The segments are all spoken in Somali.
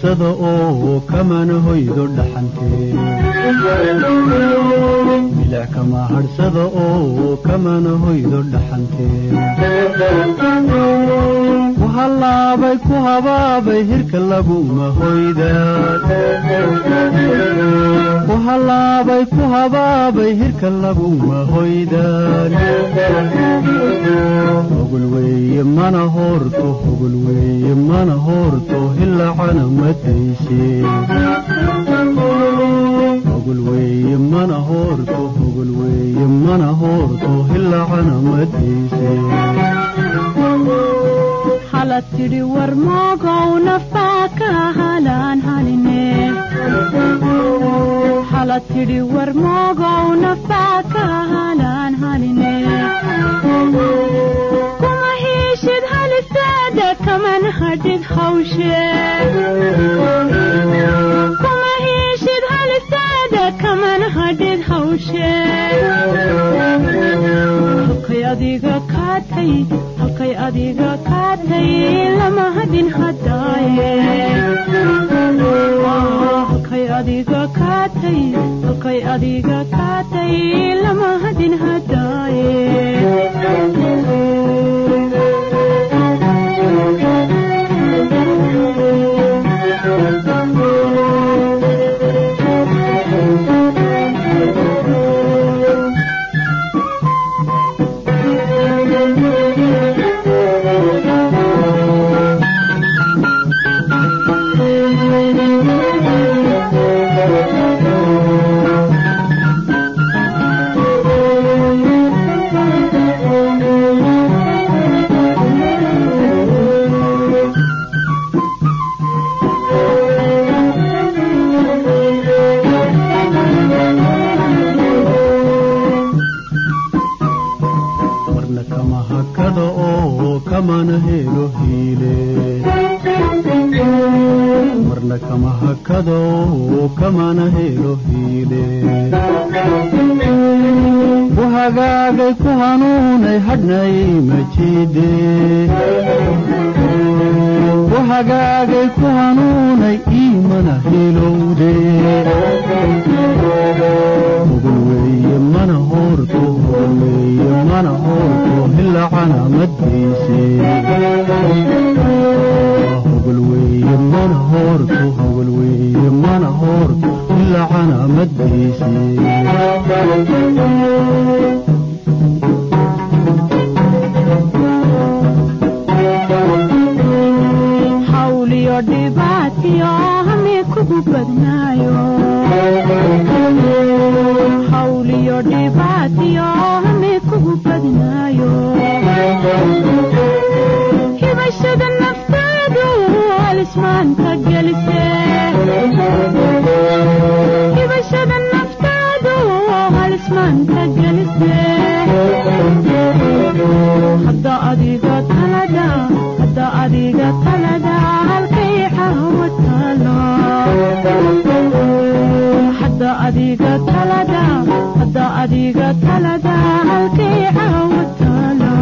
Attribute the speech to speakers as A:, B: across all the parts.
A: hadhsada oo kamana hoydo dhaxantee milic kama hadhsada oo kamana hoydo dhaxantee ku hallaabay ku habaabay hirka laguma hoydaan ku hallaabay ku habaabay hirka laguma hoydaan hogol weeye mana hoorto hogol weeye mana hoorto hilacana mataysee hogol weeye mana hoorto hogol weeye mana hoorto hilacana mataysee
B: halad tidhi war moogow naftaa ka halaan haline halad tidhi war moogow naftaa ka halaan haline kuma hiishid halisteeda kaman hadhid hawshee kuma hiishid halisteeda kaman hadhid hawshee halkay adiga kaatay halkay adiga kaatay lama hadin hadaaye halkay adiga kaatay halkay adiga kaatay lama hadin hadaaye
A: marna kama hakada oo kamana helo hiile marna kama hakada oo kamana helo hiile ku hagaagay ku hanuunay hadhnay majiide ku hagaagay ku hanuunay iimana hilowde hogol weeye mana hoorto hogol weeye mana hoorto hilacana maddiise hogol weeye mana hoorto hogol weeye mana hoorto hilacana maddiise
B: hawliyo dhibaatiyo hami kugu badnaayo hawliyo dhibaatiyo hami kugu badnaayo hibashada nafteedu halismaanta gelise hibashada nafteedu halismaanta gelise hadda adiga talada hadda adiga talada halkay xawa taalo hadda adiga talada hadda adiga talada halkay xawa taalo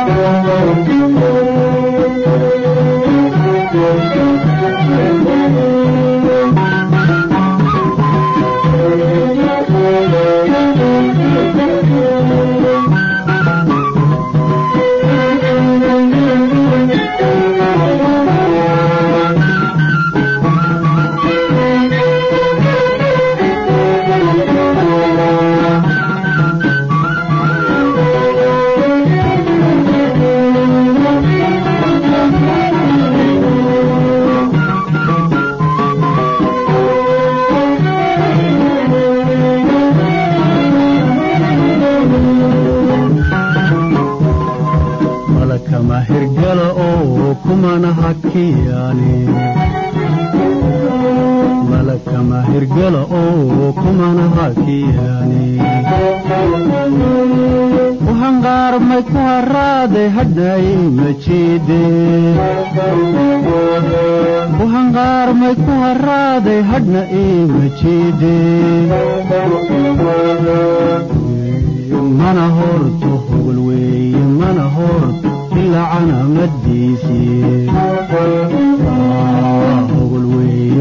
A: malakama hirgala oo kumana hakiyaane malakama hirgala oo kumana hakiyaane ku hanqaarmay ku haraaday hadhay majiide ku hanqaarmay ku haraaday hadhna ii majiide mana horto hogol weeye mana horto ilacana maddiisii hogol weeye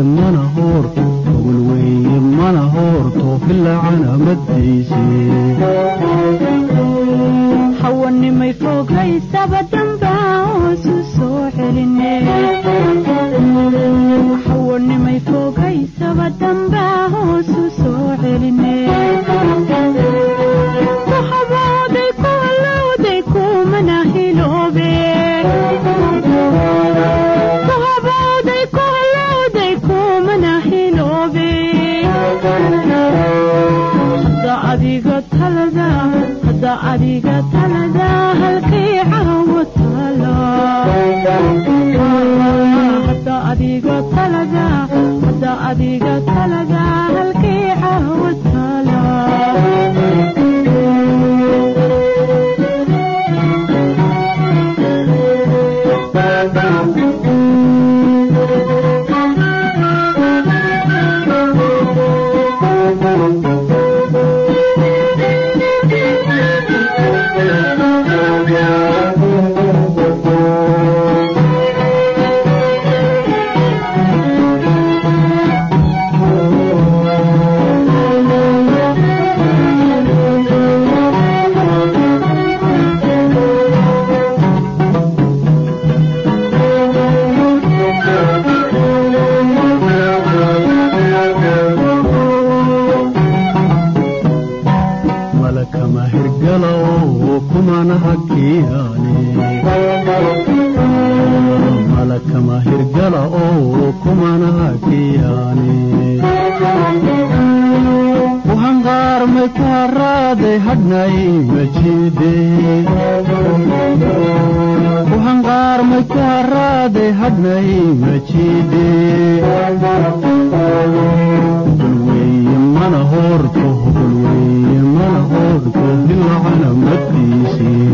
B: talada hadda adiga talada halkii caawa taala
A: malakama hirgalo kumana hakiyaane malakama hirgala oo kumana hakiyaane uhanqaarmay ku haraaday hadhnay majiide uhanqaarmay ku haraaday hadhnay majiide hulweye mana hoorto hulweye mana hoorto dilacana madiisii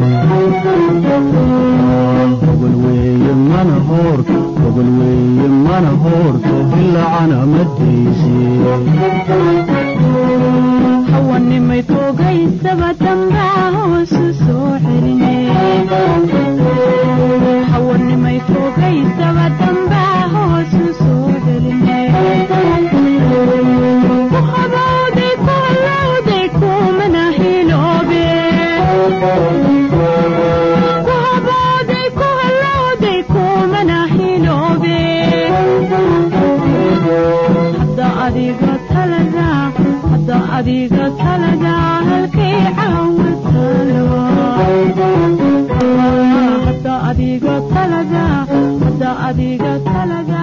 A: hogolweeye mana hoorto hogolweeye mana hoorto dilacana madiisii
B: hawanimay toogaysaba dambaa hoosu soo celine hawanimay toogaysaba dambaa hoosu soo celine ku habowday ku halowday kumana hiloobe ku habowday ku halowday kumana hiloobe hadda adiga talada hadda adiga talada halkay caawa taalo hadda adiga talada hadda adiga talada